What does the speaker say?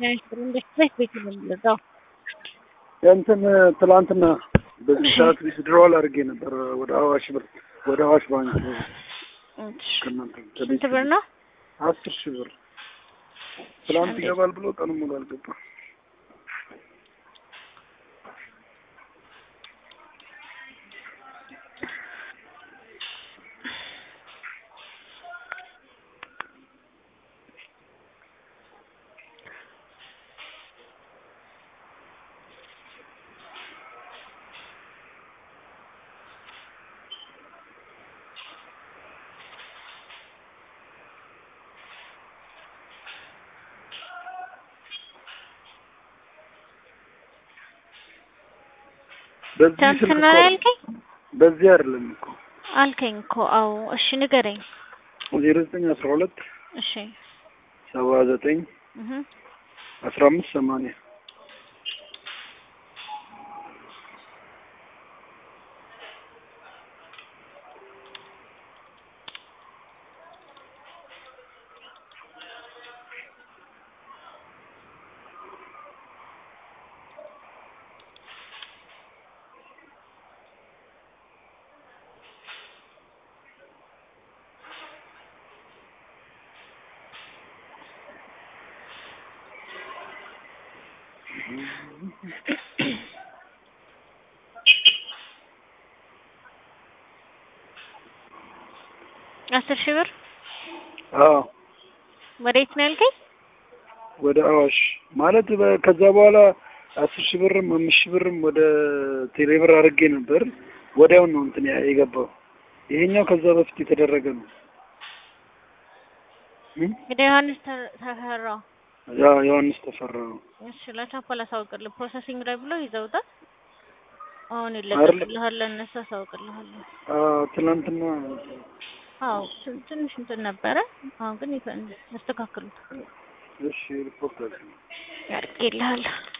ኢንቨስትሜንት ቤት ነው የምንገዛው። እንትን ትላንትና በዚህ ሰዓት ዊዝድሮዋል አድርጌ ነበር ወደ አዋሽ ብር ወደ አዋሽ ባንክ ከእናንተ ስንት ብር ነው? አስር ሺህ ብር ትላንት ይገባል ብሎ ቀኑ ሙሉ አልገባም። በዚህ ስልክ ትናንትና እኮ ላይ አልከኝ በዚህ አይደለም እኮ አልከኝ እኮ አዎ። እሺ ንገረኝ። ዜሮ ዘጠኝ አስራ ሁለት እሺ ሰባ ዘጠኝ እህ አስራ አምስት ሰማንያ አስር ሺህ ብር አዎ ወዴት ነው ያልከኝ? ወደ አዋሽ ማለት በ- ከዛ በኋላ አስር ሺህ ብርም አምስት ሺህ ብርም ወደ ቴሌብር አድርጌ ነበር። ወዲያው ነው እንትን ያ- የገባው። ይሄኛው ከዛ በፊት የተደረገ ነው። እም? እንግዲህ ዮሐንስ ተ- ተፈራ ያ ዮሐንስ ተፈራ ነው። እሺ ለቻፓ ላሳውቅልህ ፕሮሰሲንግ ላይ ብሎ ይዘውታል። አሁን አይደለም። ይለቀቅልሃል፣ ለእነሱ አሳውቅልሃለሁ። አዎ ትናንትና አዎ ትን- ትንሽ እንትን ነበረ። አሁን ግን ይፈ- ያስተካክሉታል። እሺ ሪፖርት አድርግ ያድርግልሃል።